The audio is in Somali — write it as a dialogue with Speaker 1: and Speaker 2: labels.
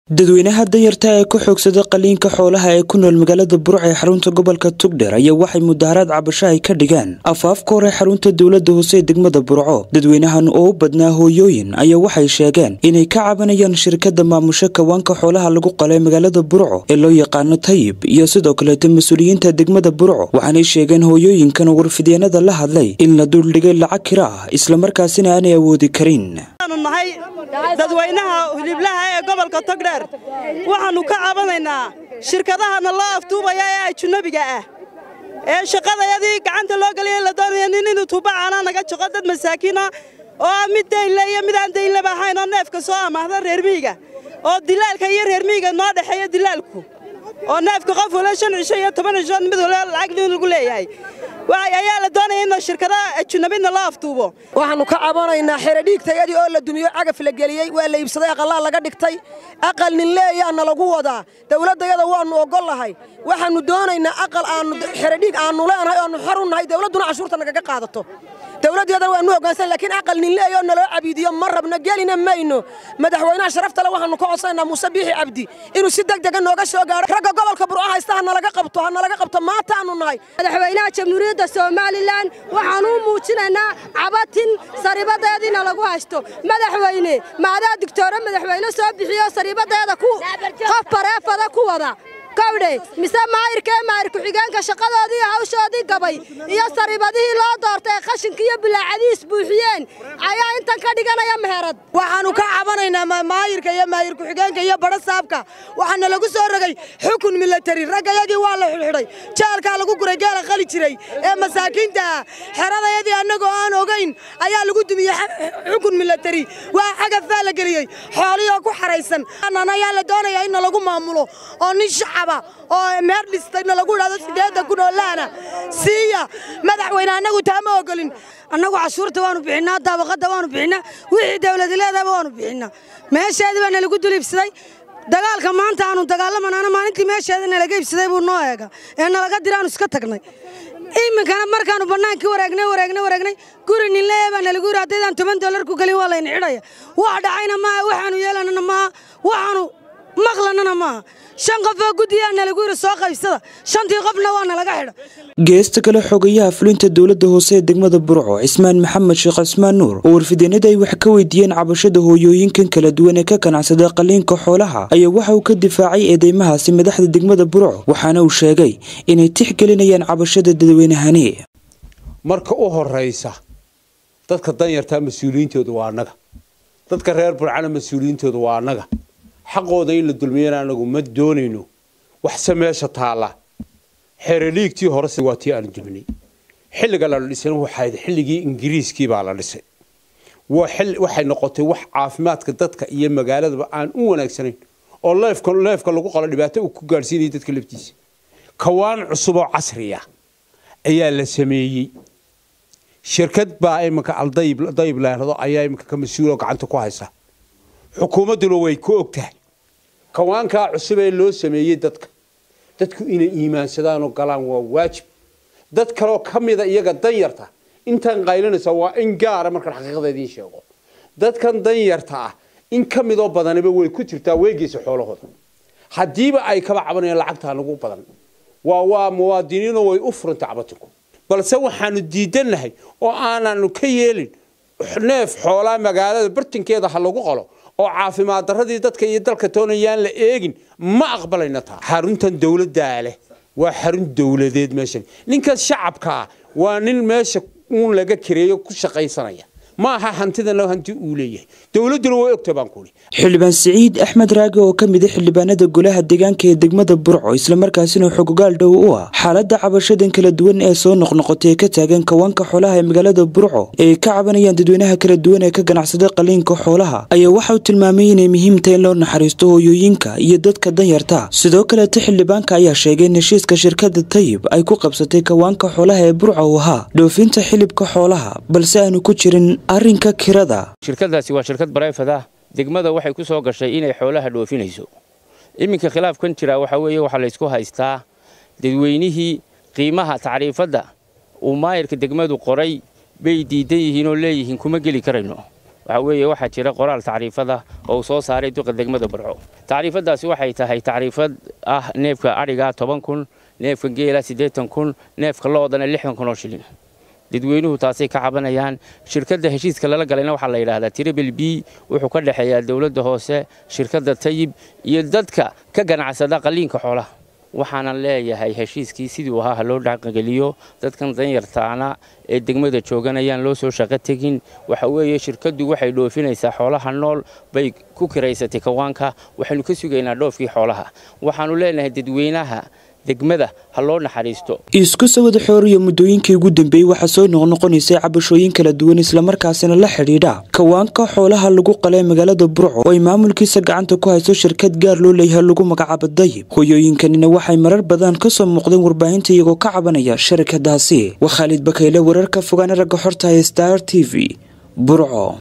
Speaker 1: dadweynaha danyarta ee ku xoogsada qaliinka xoolaha ee ku nool magaalada burc ee xarunta gobolka tugdher ayaa waxay mudaharaad cabasho ay ka dhigaan afaafka hore xarunta dowlada hoose ee degmada burco dadweynahan oo u badnaa hooyooyin ayaa waxay sheegeen inay ka cabanayaan shirkada maamusho kawaanka xoolaha lagu qalay magaalada burco ee loo yaqaano tayib iyo sidoo kaleeta mas-uuliyiinta degmada burco waxaanay sheegeen hooyooyinkan warfidyanada la hadlay in la duldhigay lacag kira ah islamarkaasina aanay awoodi karin
Speaker 2: nahay dadweynaha hiliblaha ee gobolka togdheer waxaannu ka cabanaynaa shirkadahana loo aftuubaya ee ajnabiga ah ee shaqadayadii gacanta loo geliya la doonaya nin inuu tuubacaana naga jaqo dad masaakiina oo mid daynle iyo mid aan daynleba ahayn oo neefka soo amaahda reermiyiga oo dilaalka iyo reermiyiga noo dhexeeya dilaalku oo neefka qof wala shan cisho iyo toban cisho mid wala lacag lagu leeyahay ayaa la doonaya in shirkada ajnabidna loo aftuubo
Speaker 3: waxaannu ka cabanaynaa xeredhiigtayadii oo la dumiyo cagaf la geliyey waa la iibsaday aqallaa laga dhigtay aqal nin leeyaana lagu wadaa dawladdayada waannu oggollahay waxaannu doonaynaa aqal aannu xeredhiig aannu leenahay oannu xor u nahay dawladduna cashuurta nagaga qaadato dawladdeedana waannu hoggaansan laakiin aqal nin leeyoo naloo cabiidiyo ma rabno gelina mayno madaxweynaha sharaftale waxaannu ka codsanaynaa muuse biixi cabdi inuu si degdega nooga soo gaaro ragga gobolka burco haysta ha nalaga qabto ha nalaga qabto maantaannu nahay
Speaker 4: madaxweynaha jamhuuriyadda somalilan waxaanu u muujinaynaa cabatin sariibadeediina lagu haysto madaxweyne maadaa digtoore madaxweyne soo bixiyo sariibadeeda qof bareefada ku wada kawdhe mise maayirka ee maayir ku-xigeenka shaqadoodii hawshoodii gabay iyo sariibadihii loo doortay qashinka iyo bilaacadiis buuxiyeen ayaa intan ka dhiganaya meherad
Speaker 3: waxaannu ka cabanaynaa maayirka iyo maayir ku-xigeenka iyo badho saabka waxaana lagu soo rogay xukun milatari raggayadii waa la xidhxidhay jaalkaa lagu guray geela qali jiray ee masaakiinta ah xeradayadii annagoo aan ogayn ayaa lagu dumiyey xukun milatari waa xagafaa la geliyey xoolihoo ku xaraysan ayaa la doonayaa in lagu maamulo oo nin shacab oo meer dhistayna lagu idhahdo sideedda kun oo laana siiya madaxweyne annagu taama ogolin
Speaker 5: annagu cashuurta waanu bixinnaa daabaqadda waanu bixinnaa wixii dawladi leedaba waanu bixinnaa meesheedii baa nalagu duliibsaday dagaalka maanta aanu dagaalamanaana maalintii meesheeda nalaga iibsaday buu noo eega ee nalaga dira aanu iska tagnay iminkana markaannu bannaankii wareegnay wareegnay wareegnay guri ninleeya baa nalagu yidhi haddaydaan toban dollar ku gelin waa layna xidhaya wax dhacayna maaha waxaanu yeelanana maaha waxaanu maqlanana maaha shan qofoo guddiyaa nalagu yidhi soo qaybsada shantii qofna waa nalaga xidha
Speaker 1: geesta kale xogayaha fulinta dowladda hoose ee degmada burco cismaan maxamed sheekh cismaan nuur oo warfideenada ay wax ka weydiiyeen cabashada hooyooyinkan kala duwan ee ka ganacsada qaliinka xoolaha ayaa waxa uu ka difaacay eedeymahaasi madaxda degmada burco waxaana uu sheegay inay tixgelinayaan cabashada dadweynahani
Speaker 6: marka u horaysa dadka danyartaa mas-uuliyiintooda waa annaga dadka reer burcana mas-uuliyiintooda waa annaga xaqooda in la dulmiyana anagu ma doonayno waxse meesha taalla xeradhiigtii horese waa tii aanu duminay xilliga la dhisayna waxayd xilligii ingiriiskii baa la dhisay waxay noqotay wax caafimaadka dadka iyo magaaladaba aan u wanaagsanayn oo leefka lagu qalo dhibaato uu ku gaadhsiinaya dadka laftiisa kawaan cusub oo casriya ayaa la sameeyey shirkad baa iminka aldayib laahdo ayaa iminka ka mas-uuloo gacanta ku haysa xukuumadduna way ku og tahay kawaankaa cusub ee loo sameeyey dadka dadku inay iimaansadaanoo galaan waa waajib dad kaloo ka mida iyaga danyarta intaan qaylinaysa waa in gaara markaan xaqiiqada idiin sheego dadkan danyarta ah in ka midoo badaniba way ku jirtaa weegeysa xoolahooda haddiiba ay kaba cabanayaan lacagtaa nagu badan waa waa muwaadiniinoo way u furantay cabatinku balse waxaanu diidannahay oo aananu ka yeelin neef xoolaa magaalada bartinkeeda ha lagu qalo oo caafimaad daradii dadka iyo dalka toonayaan la eegin ma aqbalayna taa xaruntan dowladdaa leh waa xarun dowladeed meeshan ninkaas shacabkaa waa nin meesha uun laga kareeyo ku shaqaysanaya ma aha hantidana hanti uu leeyahay dowladduna way ogta baan kuuli
Speaker 1: xildhibaan siciid axmed raage oo ka mid a xildhibaanada golaha deegaanka ee degmada burco islamarkaasina xogogaal dhow u ah xaaladda cabashadan kala duwan ee soo noqnoqotay ee ka taagan kawaanka xoolaha ee magaalada burco ee ay ka cabanayaan dadweynaha kala duwan ee ka ganacsada qaliinka xoolaha ayaa waxa uu tilmaamay inay muhiim tahay in loo naxariisto hooyooyinka iyo dadka danyarta sidoo kaleeta xildhibaanka ayaa sheegay in heshiiska shirkada tayib ay ku qabsatay kawaanka xoolaha ee burco uu ahaa dhoofinta xilibka xoolaha balse aanu ku jirin arrinka kirada
Speaker 7: shirkadaasi waa shirkad barayfad ah degmada waxay ku soo gashay inay xoolaha dhoofinayso iminka khilaafkan jira waxaa weeye waxaa laysku haystaa dadweynihii qiimaha tacriifadda uu maayirka degmadu qoray bay diidan yihiin oo leeyihiin kuma geli karayno waxaa weeye waxaa jira qoraal tacriifada oo uu soo saaray duqa degmada burco tacriifadaasi waxay tahay tacriifad ah neefka adhiga toban kun neefka geela siddeetan kun neefka loodana lixdan kun oo shilin dadweynuhu taasay ka cabanayaan shirkadda heshiiska lala galayna waxaa la yidhaahdaa tribl b wuxuu ka dhexeeyaa dowladda hoose shirkadda tayib iyo dadka ka ganacsada qalliinka xoolaha waxaanan leeyahay heshiiskii siduu ahaa ha loo dhaqangeliyo dadkan danyartaana ee degmada jooganayaan loo soo shaqo tegin waxa weeye shirkaddu waxay dhoofinaysaa xoolaha nool bay ku kiraysatay kawaanka waxaynu ka sugaynaa dhoofkii xoolaha waxaannu leenahay dadweynaha degmada ha loo naxariisto
Speaker 1: isku sawada xooriya muddooyinkii ugu dambeeyey waxaa soo noqnoqonaysay cabashooyin kala duwan islamarkaasina la xidhiidha kawaanka xoolaha lagu qalay magaalada burco oo ay maamulkiisa gacanta ku hayso shirkad gaar loo leeyahay lagu magacaabo dayib hoyooyinkanina waxay marar badan ka soo muuqdeen warbaahinta iyagoo ka cabanaya shirkadaasi waa khaalid bakayle wararka fogaana ragga xorta ee star t v burco